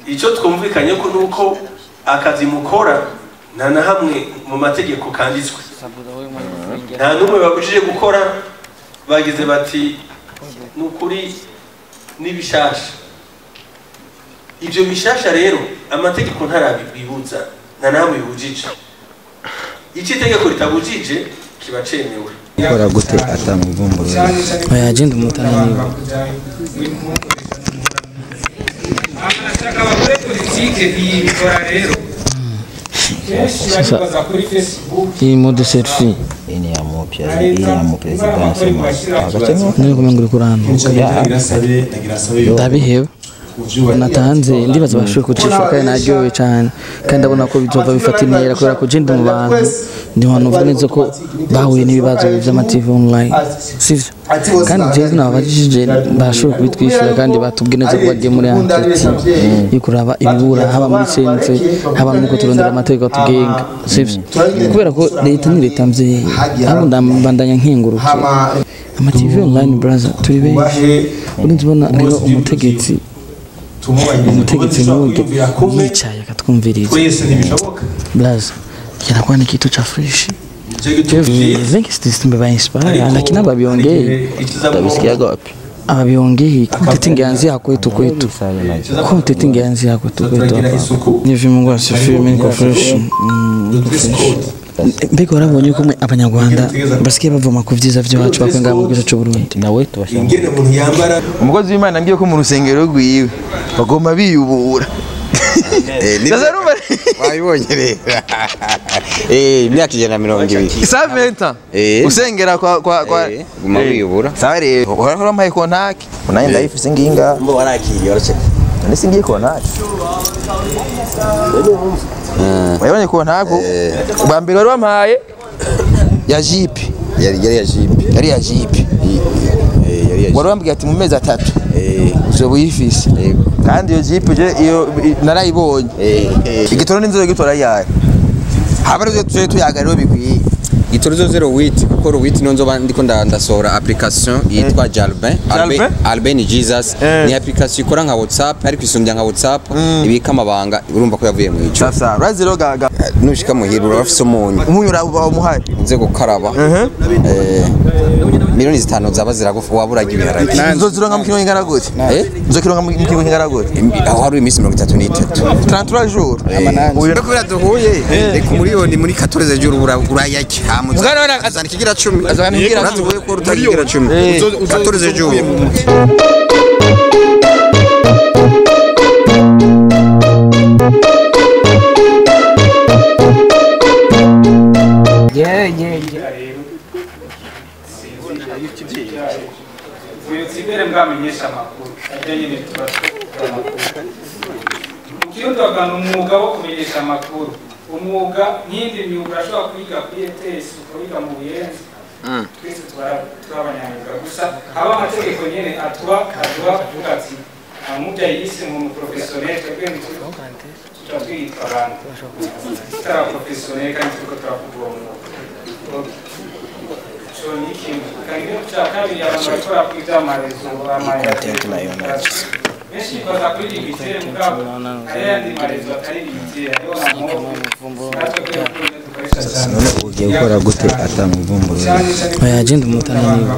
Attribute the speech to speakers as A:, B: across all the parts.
A: icyo twumvikanye ko nuko akazi mukora nta na hamwe mu mategeko kanditswe nta n'umwe babujije gukora bagize bati ni ukuri n'ibishasha ibyo bishasha rero amategeko ntarabibuza nta na hamwe bibujije icyo itegeko ritabujije kiba cemewe
B: gukora gute atamuvumbuye
C: oya agenda umutananiwe
D: amashyaka bakore politike biyibikora rero kenshi bakibaza kuri facebook
C: iyi mode selfie
B: iyi ni iya mupya iyi ni iya muperezidansi agace nk'ako
C: niyo kumenya ngo uri kurantuka ndabiheba natanze ndibaza bashoboye kucisha kandi naryohewe cyane kandi ndabona ko bizova bifata intera kubera ko jenda mu bantu ndi hantu uvuga neza ko bahuye n'ibibazo by'amativi online sivyo kandi jewe nababajije bashoboye kubitwishyura kandi batubwiye neza ko bagiye muri anketi yo kuraba ibibura haba muri sense haba nuko turondera amategeko atugenga sivyo kubera ko leta ni leta mvyeyi ahubwo ndambandanya nkengurukiye amativi online brother turi benshi urinzi ubona rero umutegetsi umutegetsi n'uburyo yicaye akatwumviriza
A: twese ntibishoboka
C: blaza kinakuwa ni kitu cha fresh
A: nicyo gituma
C: vengi sisi tumeinspire lakini ababiongei
B: utabisikiaga wapi
C: ababiongei content ingeanzia kwetu kwetu content ingeanzia kwetu kwetu hapa nivi Mungu asifiwe mimi niko fresh Mm, niko fresh mbega warabonye ko mwe abanyarwanda basigaye bavoma ku vyiza vyacu bakwenga mu gihugu cy'u Burundi
B: nawe tubashaka
A: ingene umuntu yambara
E: umukozi w'imana ambwiye ko mu rusengero rwiwe bagomba biyubura Sasa urumva
F: wabibonye rero Eh, imyaka ijana na mirongo ibiri
E: sa venta
F: Eh.
E: usengera kwa kwa kwa
F: Eh, guma wiyubura.
E: sawa rero uhora urampaye kontaki naye ndayifise nginga
F: mbo warakiriye waraceka
E: none singiye kontaki wabonye kontaki bwa mbere wari wampaye ya jipe
F: yari yari ya jipe
E: yari ya jipe
F: Eh, yari ya
E: wari wambwiye ati mu mezi atatu
F: Eh,
E: uzoba uyifise
F: Yego.
E: kandi iyo jipe je iyo i- narayibonye
F: eh, eh.
E: igitoro n'inzoga gitora yayo haba arizo tuje tuyaga rero bikwiye
F: Gitoro zero wit kuko wit no nzoba ndiko nda- ndasohora application yitwa Jalbin
E: Jalbin?
F: Albe- Albe ni Jesus
E: Eh.
F: ni application ikora nka WhatsApp ariko isumbya nka WhatsApp ibika amabanga urumva ko yavuye mu ico
E: sasa urazi rero gaga
F: nushika muhira urafise umunyu
E: umunyu uraba umuhari
F: nze gukaraba eh miliyoni zitanu zaba ziragufa waburaga ibiharage
E: nzozironka mu kintu kingana gute
F: eh
E: nzokironka mu kintu kingana gute
F: aho hari iminsi mirongo itatu n'itatu
E: 33 jours
F: uyu kubera duhuye reka umuriyoni muri 14 jours urayajya
E: Mugana wana-
F: azana ikigira 10
E: azana ikigira
F: urazi uvuye ko rutakigira 10
E: Eh.
F: 14 jours
D: ubuyobozi imbere bwamenyesha amakuru ajya nyine tuba tuba amakuru ukiyodoga ni umwuga wo kumenyesha amakuru umwuga nk'indi myuga urashobora kwiga kuri ETS ukawiga mu buyenzi twese tuba- turi abanyamwuga gusa haba amategeko nyine atuba aduha kuvuga ati nta mubyeyi yise mu muporofesiyoneri twebwe ntituri tuba twitwa abantu tutari abaporofesiyoneri kandi turiko turavuga uwo mwuga ico ni ikintu kandi cya kabiri abantu bakora kuri bya marezo benshi baza kuri limitere mugabo hari yandi marezo atari limitere hariho na movu natwe kuri kuri dukoresha cyane
B: none ugiye gukora gute atamuvumbuye
C: oya agenda umutananiwe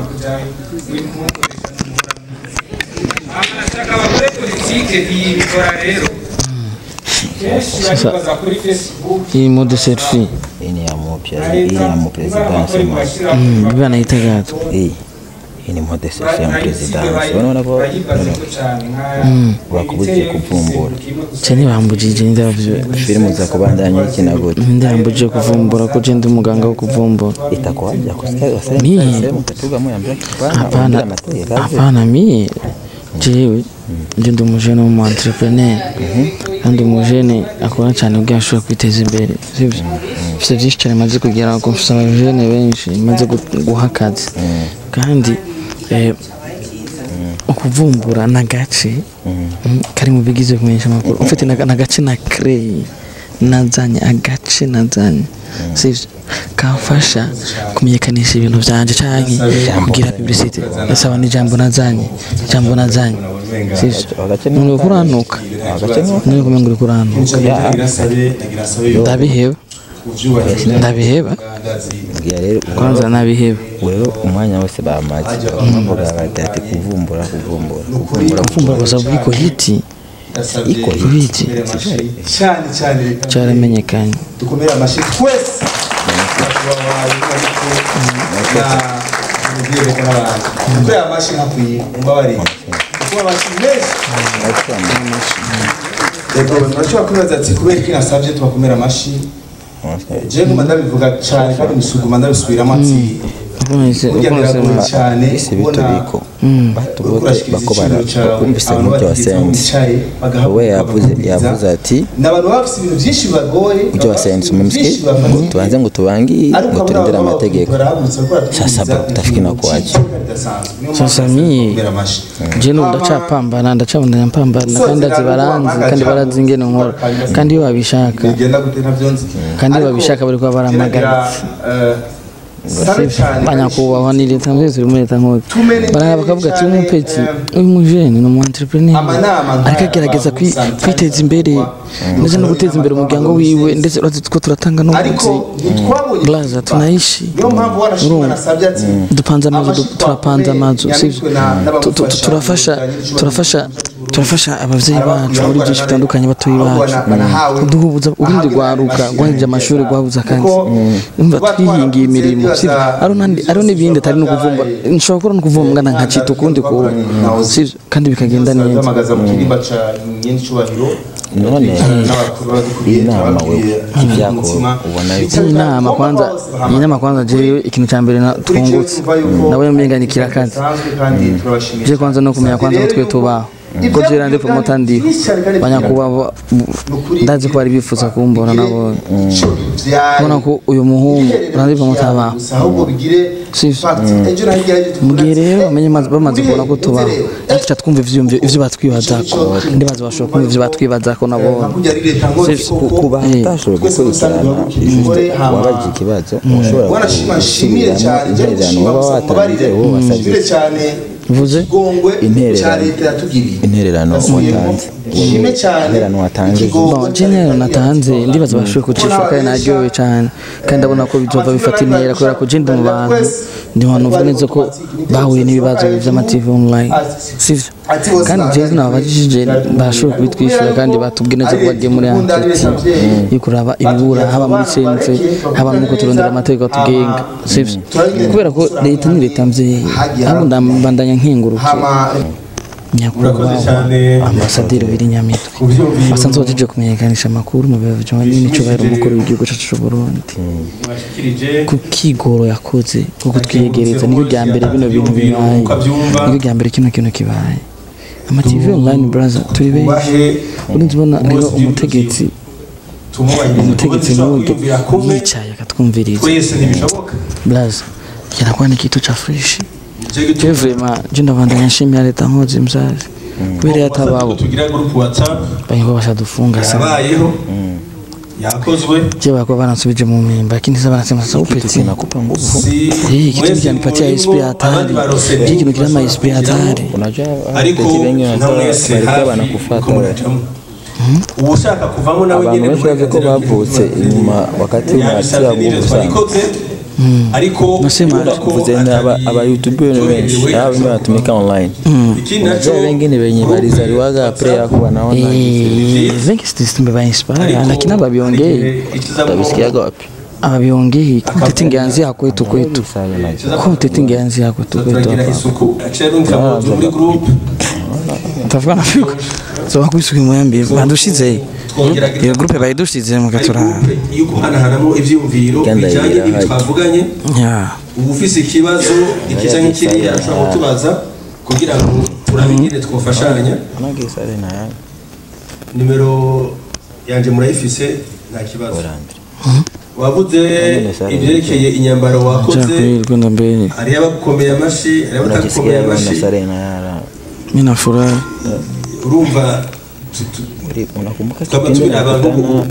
D: amashyaka bakore politike biyibikora rero kenshi bakibaza kuri facebook
C: iyi mode selfie
B: iyi ni iya mupya iyi ni iya muperezidansi
C: Mm, biba naita gato
B: iyi iyi ni mode sesi ya muperezidansi urabona ko bakubujije kuvumbura
C: cyane bambujije ndabyo
B: filmu za kubandanya ikina gute
C: ndambujije kuvumbura ko je ndi umuganga wo kuvumbura
B: itakuwaja kusikia wasema
C: Mie.
B: sehemu katuga moya mbele kipana
C: hapana
B: ongea materi kazi
C: hapana mie jewe ndi ndi umujene w'umu entrepreneur kandi umujene akora cyane ubwo ashobora kwiteza imbere sibyo mfite byinshi cyane maze kugeraho ko mfite abajene benshi maze gu- guha akazi kandi eh, ukuvumbura n'agace mm, kari mu bigize kumenyesha amakuru ufite n'agace na krey nazanye agace nazanye sivyo kamfasha kumenyekanisha ibintu vyanje canke kugira publicity asaba n'ijambo nazanye ijambo nazanye sivyo none uriko uranuka none kumenga uriko uranuka ndabiheba ndabiheba
B: mbwira rero
C: kwanza nabiheba
B: rero umwanya wose bamaze bavuga bati ati kuvumbura kuvumbura kuvumbura
C: kumva gusa bwiko hiti
B: iko
C: hiti
G: cyane cyane reka
C: caramenyekanye
G: dukomere amashyi twese urubyiruko n'abantu dukomere amashyi nkakwiye mumbabarire dukomere amashyi menshi reka abantu bashobora kwibaza ati kubera iki nasabye tubakomera amashyi jewe nguma ndabivuga cyane kandi musuguma ndabisubiramo ati
C: ukunze
G: burya
C: ukunze
G: biragoye cyane
B: isi
G: kubona
B: bitubiko batubote
G: urashikiriza
B: bako
G: icyiciro cyawe
B: bumvise
G: abantu
B: nk'ibyo
G: batigeze aho
B: wasenze
G: bicaye bagahaguruka
B: we yavuze
G: bakakumviriza.
B: yavuze ati
G: ni abantu baba bafite ibintu byinshi bibagoye
B: ibyo wasenze umumsiki ngo tubanze ngo tubangire ngo turindire amategeko sasa bro utafiki na kuacha
C: Sasa mie, je n'ubu ndacapambana ndacabandanya mpambana kandi ndazi baranzi kandi barazi ingene nkora kandi iyo babishaka kandi iyo babishaka bari kuba baramagaritse banyakubahwa ni leta mwese uri muri leta nkuru baranga bakavuga ati uyu mupeti uyu mujene ni umu entrepreneur ariko agerageza kwi- kwiteza imbere ndetse no guteza imbere umuryango wiwe ndetse urazi ko turatanga n'ubuzi blaza tunaishi urumva dupanze amazu du- turapanze amazu sivyo Tu- tu- tu- turafasha turafasha turafasha abavyeyi bacu muri byinshi bitandukanye batoyi bacu duhubuza urundi rwaruka rwahije amashuri rwabuze akazi umva twihingiye imirimo sivyo ari nandi ari n'ibindi atari no kuvumba nshobora gukora no kuvumba ngana nkacita ukundi kuntu sivyo kandi bikagenda neza
G: duhamagaza mu kirimba ca nyencyubahiro
B: none iyi nama wewe ivyako ubona yuko
C: iyi nama kwanza iyi nama kwanza jewe ikintu cya mbere na- twungutse nawe mbenganikira akazi je kwanza no kumenya kwanza ko twe tubaho ko jera ndi promota ndiho banyakubahwa ndazi ko bari bifuza kumbona nabo ubona ko uyu muhungu urandi promota abaho sivyo mu gihe rero bamenye maze bamaze kubona ko tubaho tuca twumva ivyiyumviro ivyo batwibazako ndibaza bashobora kumva ivyo batwibazako nabo
B: kuba utashoboye gukurikirana wabajije ikibazo ushobora gusubiramo intererano uba watanze wowe wasabye
C: mvuze
B: intererano intererano watanze intererano watanze
C: Bon, general natanze ndibaza bashoboye kucishura kandi naryohewe cyane kandi ndabona ko bizova bifata intera kubera ko je ndi mu bantu ndi mu bantu uvuga neza ko bahuye n'ibibazo vy'amativi online sivyo kandi jewe nababajije bashoboye kubitwishyura kandi batubwiye neza ko bagiye muri entretien yo kuraba ibibura haba muri sense haba nuko turondera amategeko atugenga sivyo kubera ko leta ni leta mvyeyi ahubwo ndambandanya nkengurukiye nyakubahwa ambasaderi w'irinyamitwe basanzwe bajeje kumenyekanisha amakuru mu biro bijanye n'icubahiro umukuru w'igihugu cacu c'uburundi ku kigoro yakoze ko kutwiyegereza niryo rya mbere bino bintu bibaye niryo rya mbere kino kintu kibaye amativi online braza turi benshi urinzi ubona rero umutegetsi umutegetsi nk'uyu yicaye akatwumviriza
A: twese ntibishoboka
C: braza kinakuwa ni kitu cha fresh je vraiment je ndabandanya nshimira leta nkozi mzazi kubera yatababo
A: tugira group whatsapp
C: banyiko bashadufunga sana
A: yabayeho yakozwe
C: je bako banansubije mu mimba lakini sasa banasema sasa upeti
B: kinakupa nguvu
A: si
C: Eh, kitu kinanipatia
A: mwezi
C: SP
A: murimo,
C: hatari.
A: abandi barose
C: Je kintu kirama SP hatari.
B: unajua
A: ariko
B: abatetsi bengi
A: nka mwese
B: bariko
A: hafi
B: banakufuata
A: ko murajamo uwushaka kuvamo nawe
B: abantu
A: nyene
B: benshi bavuze ko bavutse inyuma wakati unatia nguvu sana
A: twabikoze ariko
C: Nasema
A: urabona ko
B: vuze aba aba youtube benshi aba wengi wanatumika online
A: ikindi naco
B: unajua wengine wenye walizaliwaga pre yako wanaona
C: Eh, vengi sitistumbe ba inspire lakini ababiongei
B: utabisikiaga wapi
C: ababiongei content ingeanzia kwetu kwetu content ingeanzia kwetu kwetu
A: turagira
C: hapa
A: isuku acerunka muri group
C: tavuga nafiko so bakubisuka imwembe badushize iyo groupe bayidushize mugatura
A: groupe yo guhanahanamo ivyiyumviro
B: Genda
A: bijanye
B: yira
A: n'ibyo
B: hayi.
A: twavuganye
C: ya
A: uba ufise ikibazo ikiza nk'ikiriya ashobora kutubaza kugira ngo turabe ingene twofashanya
B: anagisare na yangu
A: nimero yanje murayifise nta kibazo wavuze ibyerekeye inyambaro wakoze
C: kweli kwenda mbele
A: hariyo abagukomeye amashi hariyo abatagukomeye
B: unajisikia
A: amashi
B: na sare na yara
C: mimi nafurahi
A: urumva tu- tu-
B: Uri- unakumbuka
A: twaba
B: kipindi
A: tubiri abantu
B: nakutana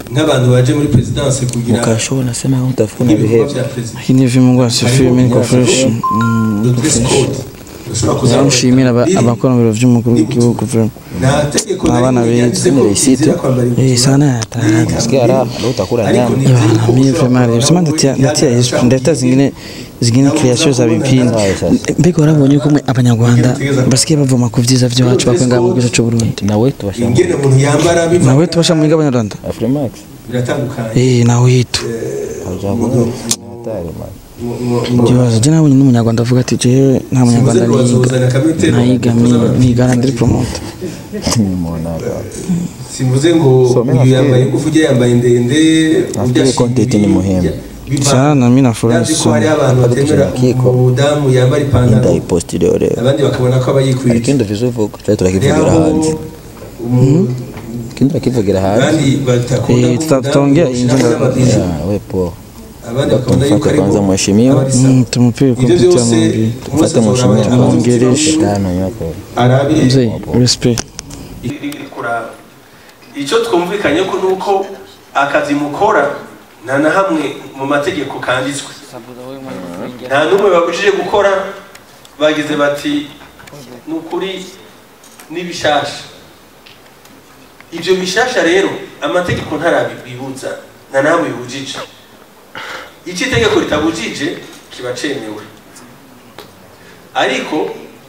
A: nk'abantu baje muri perezidanse kugira
B: Mkasho unasema utafuna
A: ibikorwa
B: behave.
A: bya perezida
C: Lakini hivi Mungu asifiwe, mimi niko fresh. Mm,
A: the
C: niko
A: dress
C: fresh.
A: code ushobora kuzamura
C: Nshimira aba-
A: riri.
C: abakora mu biro by'umukuru w'igihugu vraiment.
A: nta tegeko na
C: Abana
A: rimwe
C: beza,
A: ryanditse ko
B: ni receipt.
A: izira kwambara
C: Eh
A: ingutiya.
C: sana yatahaga.
B: Sikia raha, leo utakula
A: Ariko
B: nyama.
A: ni
C: Yo,
A: itegeko
C: mimi
A: ushobora
C: vraiment
A: kuvuga
C: sema
A: ngo
C: ndatia ndatia
A: igihagararo
C: Yesu ndeta
A: cyangwa
C: zingine zingine creation za bipindi. Mbega warabonye ko mwe abanyarwanda basikiye bavoma ku vyiza vyacu bakwenga mu gihugu cy'u Burundi.
B: Nawe tubashamba.
A: ingene umuntu yambara biva
C: Nawe tubasha mu abanyarwanda.
B: Afrimax.
A: biratandukanye
C: Eh nawe yitu.
B: Hajabu. Hatari man.
C: Ikibazo je nabonye n'umunyarwanda avuga ati jewe nta munyarwanda niga. Nayiga nigana ndiri promote.
B: Nimeona hapa.
A: simvuze ngo
B: So, mimi
A: uyu
B: nafikiri-
A: yambaye ngufu ujya yambaye ndende
B: Nafikiri content ni muhimu.
C: Sana mimi nafurahi
A: Yazi ko hari
C: sana.
A: abantu batemera
B: Kiko.
A: umudamu yambara ipantaro
B: Ndaiposti leo leo.
A: abandi bakabona ko aba yikwije
B: Ikindo vizuvuko. Tujya turakivugira hanze. Ikindo turakivugira hanze.
A: abandi batakunda
C: Eh,
A: ko
C: tuta- tutaongea
A: umudamu
C: inje
A: ushaka
C: ndo-
A: n'amabisi.
B: Ya, we poa.
A: abandi bakabona yuko
B: Tumfate
A: ari
B: kwanza
A: bo
B: mheshimiwa.
A: abari sawa.
C: Mm, tumupige
A: Ibyo
C: kupitia
A: byose
C: maombi.
A: umunsi
B: Tufate
A: azora
B: mheshimiwa.
A: abayobozi
C: Mwongereshe.
B: Tano yako.
A: arabe
C: Mzee, respect.
A: iri kuraba icyo twumvikanye ko nuko akazi mukora nta na hamwe mu mategeko kanditswe nta n'umwe babujije gukora bagize bati ni ukuri n'ibishasha ibyo bishasha rero amategeko ntarabibibutsa nta na hamwe bibujije icyo itegeko ritabujije kiba cemewe ariko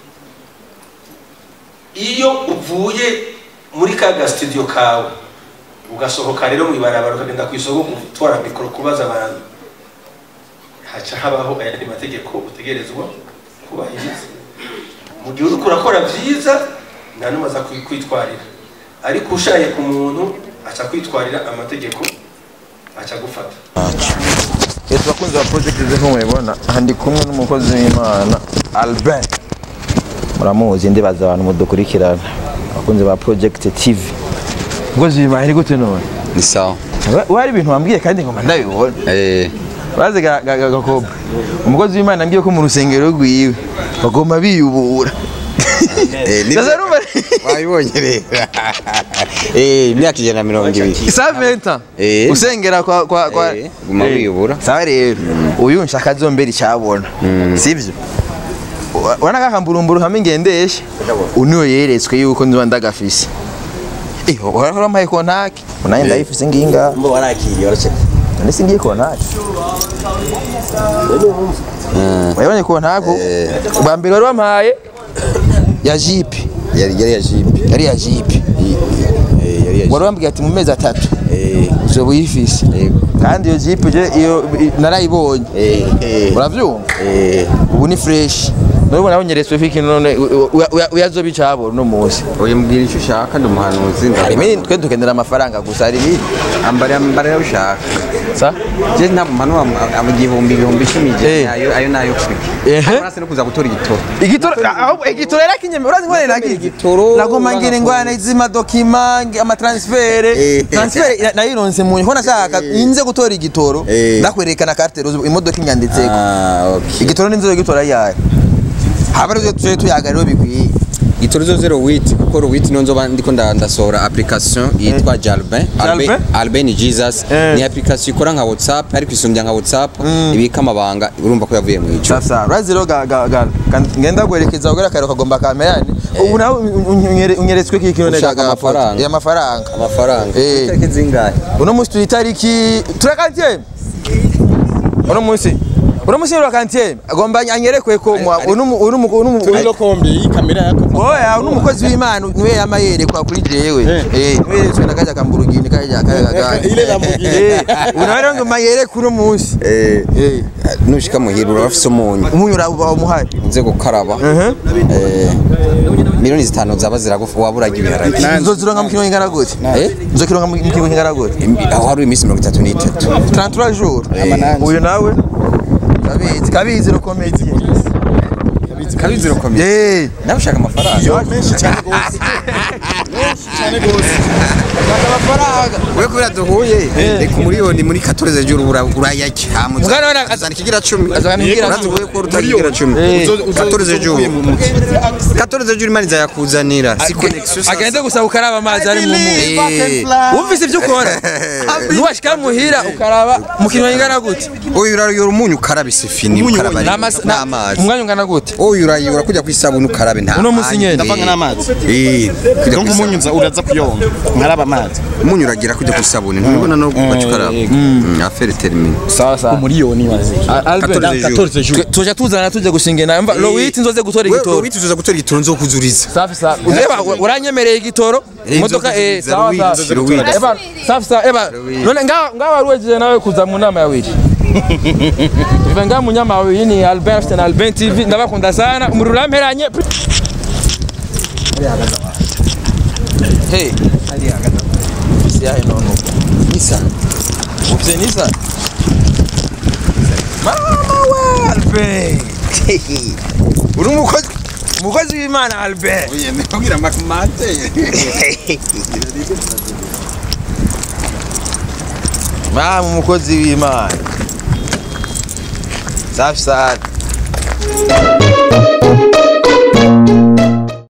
A: iyo uvuye muri ka gasitudiyo kawe ugasohoka rero mu ibarabara ukagenda ku isoko gutwara mikoro kubaza abantu haca habaho ayandi mategeko utegerezwa kubahiriza mu gihe uriko urakora byiza nta n'umwe aza kwi- kwitwarira ariko ushaye ku muntu aca kwitwarira amategeko aca gufata
E: Yesu bakunzi ba project ze mubibona aha ndi kumwe n'umukozi w'Imana Albert
B: Muramuzi ndibaza abantu mudukurikirana. Abakunzi ba Project TV.
E: umukozi w'Imana ari gute none
F: ni sawa
E: We- we hari ibintu wambwiye kandi ngoma ndabibona
F: eh
E: baze ga- ga- ga- gakobwa umukozi w'Imana ambwiye ko mu rusengero rwiwe bagomba biyubura
F: eh ni
E: Sasa urumva
F: wabibonye rero eh imyaka ijana na mirongo ibiri
E: sa 20
F: Eh.
E: usengera kwa kwa kwa
F: Eh, guma
E: Eh.
F: wiyubura.
E: sawa rero uyu nshaka azombera icyabona sivyo wana kakamburumburu hamwe ngendesha uniwe yeretswe yuko nziba ndagafise eh wahora amaye kontaki unaye ndayifise nginga
B: Mbo warakiriye waraceka.
E: none singiye kontaki wabonye kontaki bwa mbere wari wampaye ya jipe
F: yari yari ya jipe
E: yari ya jipe
F: eh yari ya
E: wari wambwiye ati mu mezi atatu
F: eh
E: uzoba uyifise
F: Yego.
E: kandi iyo jipe je iyo i- narayibonye
F: eh eh
E: uravyumva
F: eh
E: ubu ni fresh nubwo nawe nyeretswe fiki none uyazoba icabo no munsi
F: oye mbwira icyo ushaka ndi umuhanuzi
E: hari ibindi twe dukenera amafaranga gusa hari ibindi
F: ambara ambara ayo ushaka
E: sa
F: je nta mpano ama igihumbi ibihumbi icumi je
E: Eh.
F: ayo ayo nayo kuri
E: Ehe.
F: urase no kuza gutora igitoro
E: igitoro ahubwo igitoro era kinyeme urazi ngwane nagi
F: Igitoro,
E: nagoma ngire ngwane zima document ama transfer
F: Eh.
E: transfer nayironse mu ko nashaka inze gutora igitoro
F: Eh.
E: ndakwerekana carte rose imodoka inyanditseko
F: ah okay
E: igitoro n'inzoga gitora yayo haba rero tuje tuyaga rero bikwiye
F: igitoro zo zero witi kuko witi niyo nzoba ndiko nda- ndasohora application yitwa Jalbin
E: Jalbin?
F: Albe- Albe ni Jesus
E: Eh.
F: ni application ikora nka WhatsApp ariko isumbya nka WhatsApp ibika amabanga urumva ko yavuye mu ico
E: sasa urazi rero ga- ga- ga- kan- ngenda guherekeza ugera kare ukagomba kamerani ubu nawe unyere- unyeretswe kiki none
F: Ushaka
E: ga- amafoto?
F: amafaranga?
E: Eh, amafaranga
F: amafaranga
E: Eh.
F: itariki zingahe
E: uno munsi turi itariki turakantiye uno munsi uno munsi turakantiye agomba anyerekwe ko mwa- uno mu- uno mu- uno mu-
G: kombe iyi kamera yako
E: oya uno mukozi w'imana niwe yama yerekwa kuri jewe eh niwe yeretswe na kaja kamburugini kaja kaja kaja
G: ile Lamborghini.
E: eh uno rero ngoma yerekwa uno munsi
F: eh
E: eh
F: nushika muhira urafise umunyu
E: umunyu urabuba umuhari
F: nze gukaraba eh miliyoni zitanu zaba ziragufa waburaga ibiharage
E: nzozironka mu kintu kingana gute
F: eh
E: nzokironka mu kintu kingana gute
F: aho hari iminsi mirongo itatu n'itatu
E: 33 jours uyu nawe kabizi kabizi rukomeye
F: kabizi urakomeye
E: eh
F: nawe ushaka amafaranga
G: menshi cyane rwose menshi cyane rwose
F: amafaranga wewe kubera duhuye reka umuriyoni muri 14 juru urayajya
E: Mugana wana-
F: azana ikigira 10
E: azana ikigira
F: urazi wewe ko utakigira 10 14 juru 14 juru imana izayakuzanira si connection sasa.
E: agende gusaba ukaraba amazi ari mu mu
F: Eh,
E: wumvise ibyo ukora nuwashika muhira ukaraba mu kintu ingana gute
F: oyo urayora umunyu ukarabe isifini ukaraba
E: N'amasa- na-
F: n'amazi
E: umwanya ungana gute
F: oyo urayora kujya ku isabuni ukarabe nta
E: Uno musi nyene.
H: ndavanga n'amazi
F: eh kujya
H: donc
F: ku
H: umunyu nza uraza kuyonga nkaraba amazi
F: umunyu uragira kujya ku isabuni ntubona no kubaca ukaraba Mm, affaire termine
E: sawa sawa
H: umuriyoni wazi
E: Albert
F: 14 jours.
E: twe- tuja tuzana tujya gushinga inama lowiti nzoze gutora
F: wewe
E: igitoro
F: wituza gutora igitoro nzo kuzuriza
E: safi safi ureba uranyemereye igitoro
F: Eh,
E: imodoka
F: nzoze
E: eh
F: kuza
E: sawa
F: Louis,
E: sawa
F: nzoze Louis.
E: eba safi safi eba none nga nga waruwejeje nawe kuza mu nama ya wiri Ive nga munyama wa wiri ni Albert afite na Albert TV ndabakunda sana umuriro uramperanye Hey Si yahe nono Nisa Ufite Nisa Mama wa Albert Uri umukozi umukozi w'Imana Albert
F: oye ndabwira makumate
E: mama umukozi w'imana safi sana